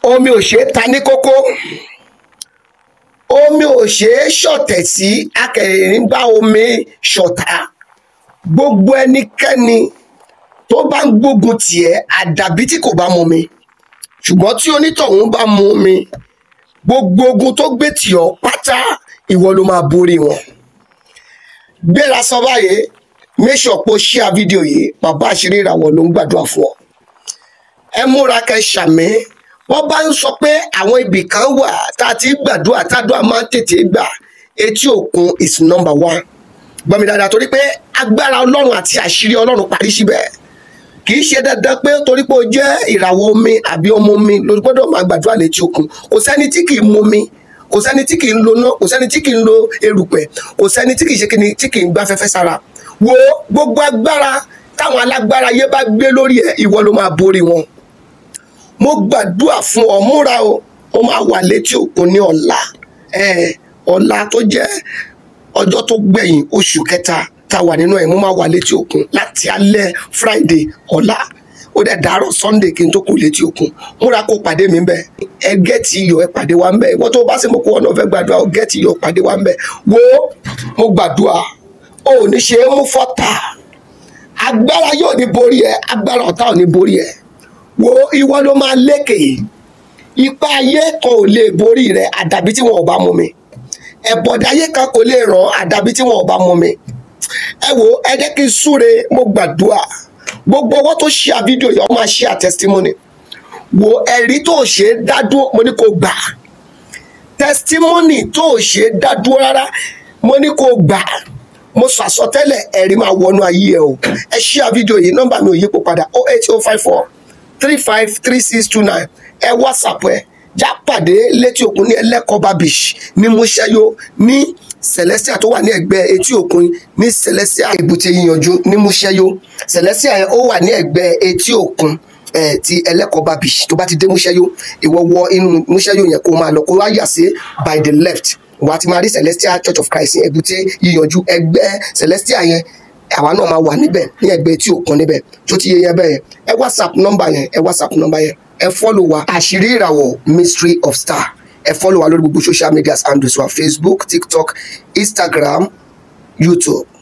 omi ò ṣeé ta ní kókó omi ò ṣeé ṣọ̀tẹ̀ sí akẹrin bá omi ṣọ̀tá gbogbo ẹnikẹ́ni tó bá ń gbógun tiẹ̀ àdàbí tí kò bá mu mi ṣùgbọ́n tí onítọ̀hún bá mu mi gbogbo ogun tó gbé tì ọ́ pátá ìwọ ló máa borí wọn gbéra sọ báyìí make sure pé o share fídíò yìí bàbá àṣírí ìràwọ̀ ló ń gbàdúrà fún ọ ẹ múra kẹ́ ṣàmì wọ́n bá ń sọ pé àwọn ibì kan wà tá a ti gbàdúrà tádùá máa ń tètè gbà etí òkun is number one gbọ́ mi dáadáa torí pé agbára ọlọ́run àti àṣírí ọlọ́run parí síbẹ̀ kì í ṣe dandan pé torí pé o jẹ́ ìràwọ̀ omi àbí ọmọ omi ló gbọ́dọ̀ máa gbàdúrà létí òkun kò sẹ́ni tí kì í mu omi kò sẹ́ni tí kì í lo ná kò sẹ́ni tí kì í lo erùpẹ̀ kò sẹ́ni tí kì í ṣe kíni tí kì í gbá fẹ́fẹ́ sára wo gbogbo agbára táwọn alágbára yé bá gbé lórí ẹ ìwọ ló máa borí wọn mo gbàdúrà fún ọ múra o ó máa wà létí òkun ní ọ̀la ẹ ọ̀la tó jẹ́ ọjọ́ tó gbẹ̀yìn oṣù kẹta tá a wà nínú ẹ̀ mo máa wà létí òkun láti alẹ́ friday ọ̀la ó dẹ̀ dàárọ̀ sunday kí n tó kù létí òkun múra kó pàdé mi bẹ́ẹ̀ ẹ gẹ́ẹ̀tì iyọ̀ ẹ pàdé wa ń bẹ́ẹ̀ ìwọ́n tó bá sì mọ̀ kó ọ̀nà fẹ́ gbàdúrà ó gẹ́ẹ̀tì iyọ̀ pàdé wa ń bẹ́ẹ̀ wo mo gbàdúrà ó ní ṣe é mú fọ́tà agbára yóò ní borí ẹ agbára ọ̀tá ò ní borí ẹ wo ìwọ ló máa lékè ipa ayé kan ò lè borí rẹ àdàbí tí wọn ò bá mú mi ẹ̀bọ̀dáyé kan kò lè ràn àdàbí tí wọn ò bá mú mi ẹ wo ẹ jẹ́ kí n súre mo gbàdúrà gbogbo ọwọ́ tó ṣe àfídíò yìí ọ máa ṣe àtẹsítímọ́nì wo ẹ̀rí tó ṣe é dádúró mo ní kó gbà tẹsítímọ́nì tó ṣe é dádúró rárá mo ní kó gbà mo sọ àsọtẹ́lẹ̀ ẹ̀rí máa wọnú ayé ẹ o ẹ ṣe àfídíò yìí nọ́mbà mi ò yípo padà oh eight oh five four three five three six two nine ẹ whatsapp ẹ já pàdé létí òkun ní ẹlẹ́kọ̀ọ́bá beach ní múṣẹ́yó ní celestia tó wà ní ẹ̀gbẹ́ etí òkun ní celestia èbúté yíyanjú ní múṣẹ́yó celestia yẹn ó wà ní ẹ̀gbẹ́ etí òkun ẹ̀ ti ẹlẹ́kọ̀ọ́bá beach tó bá ti dé múṣẹ́yó ìwọ wọ inú múṣẹ́yó yẹn kó máa lọ kó wá yà sí by the left wà á ti máa rí celestia church of christ ní èbúté yíyanjú ẹgbẹ́ celestia yẹn àwa náà máa wà níbẹ̀ ní ẹgbẹ́ etí òkun níbẹ̀ tó ti yẹ yẹn bẹ́ẹ̀ ẹ whatsapp nọ́mbà yẹn ẹ whatsapp nọ́mbà yẹn ẹ fọ́lọ̀ wa àṣírí ìràwọ̀ mystery of star ẹ fọ́lọ̀ wa lórí gbogbo social media handles wa facebook tiktok instagram youtube